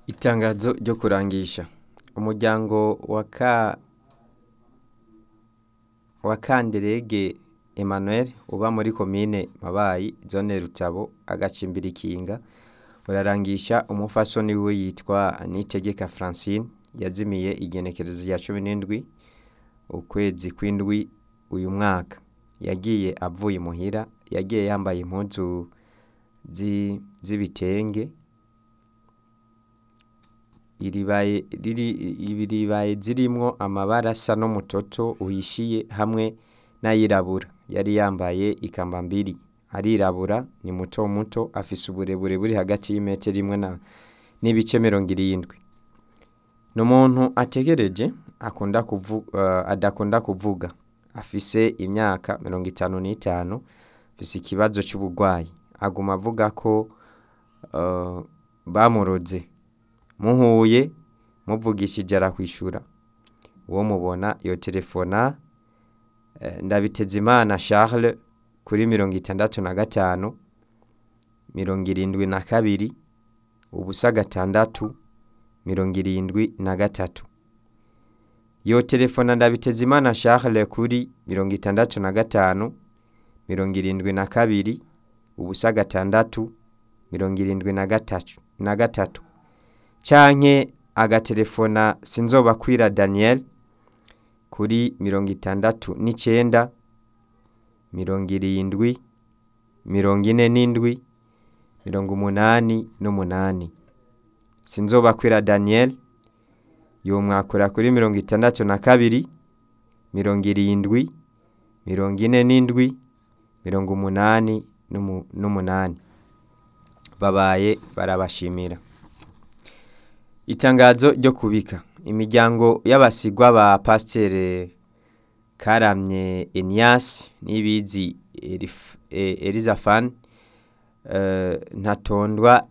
Itangazo ryo kurangisha umuryango wa ka wa Kanderege Emmanuel uba muri komine Mabayi zone Rutabo agacimbiri Ikinga urarangisha umufasoni wiwe yitwa Niyitegeka Francine yazimiye igenekerezo rya cumi n'indwi ukwezi kw'indwi uyu mwaka yagiye avuye imuhira yagiye yambaye impuzu zi- z'ibitenge iribaye riri iribaye zirimwo amabara asa n'umutoto uhishiye hamwe n'ayirabura yari yambaye ikambambiri arirabura ni muto muto afise uburebure buri hagati y'imetero imwe na n'ibice mirongo irindwi ni umuntu ategereje akunda kuvu, uh, adakunda kuvuga afise imyaka mirongo itanu n'itanu afise ikibazo c'uburwayi aguma avuga ko uh, bamuroze muhuye muvugishije arakwishura uwo mubona yo telefona eh, Ndabitezimana Charles kuri mirongo itandatu na gatanu mirongo irindwi na kabiri ubusa gatandatu mirongo irindwi na gatatu yo telefona Ndabitezimana Charles kuri mirongo itandatu na gatanu mirongo irindwi na kabiri ubusa gatandatu mirongo irindwi na gatatu na gatatu canke agatelefona Sinzobakwira Daniel kuri mirongo itandatu n'icenda mirongo irindwi mirongo ine n'indwi mirongo umunani n'umunani Sinzobakwira Daniel yomwakura kuri mirongo itandatu na kabiri mirongo irindwi mirongo ine n'indwi mirongo umunani n'umu- n'umunani babaye barabashimira itangazo ryo kubika imiryango y'abasigwa ba pasiteri karamye Enias n'ibizi Elif- eh, Elizafan eh, ntatondwa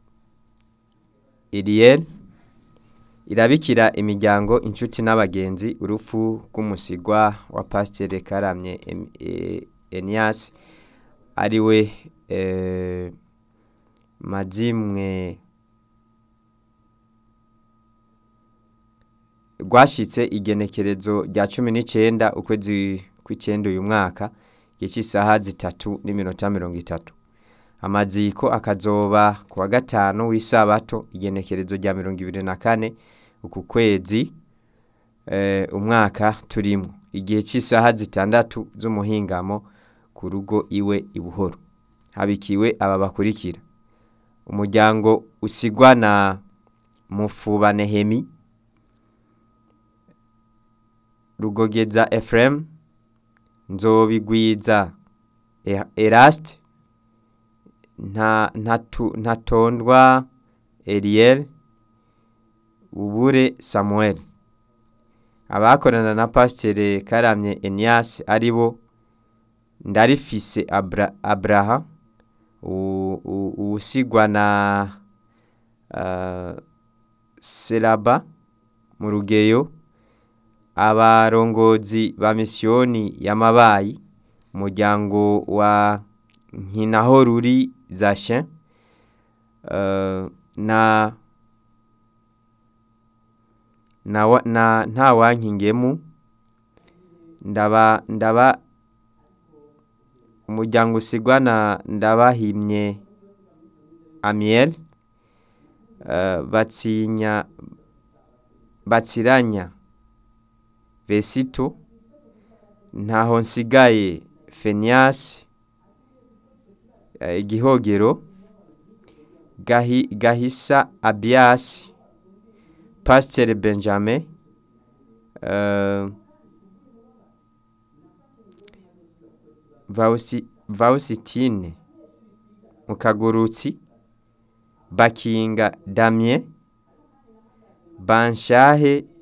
Eliel irabikira imiryango inshuti n'abagenzi urupfu rw'umusigwa wa pasiteri karamye Em- eh, Enias ariwe eh, mazimwe rwashitse igenekerezo rya cumi n'icenda ukwezi kw'icenda uyu mwaka igihe cy'isaha zitatu n'iminota mirongo itatu amaziko akazoba ku wa gatanu w'isabato igenekerezo rya mirongo ibiri na kane uku kwezi eh, umwaka turimwo igihe cy'isaha zitandatu z'umuhingamo ku rugo iwe i buhoro habikiwe aba bakurikira umuryango usigwa na mufuba nehemi rugogeza Ephraim nzobigwiza E- Eraste nta ntatu- ntatondwa Eliel ubure Samuel abakorana na pasiteri karamye Enias aribo ndarifise Abra, Abraha u- u- uwusigwa na uh, Seraba mu rugeyo abarongozi ba misiyoni y'amabayi umuryango wa nkinaho ruri zashin uh, na na, wa- na nta wankingemu ndaba ndaba umuryango usigwa na ndabahimye Amiel uh, batsinya batsiranya Vesito ntaho nsigaye Fenias eh, igihogero Gahi, Gahisa Abias Pasteur Benjamin uh, Vausi, Vausitine Mukagurutsi Bakinga Damien Banshahe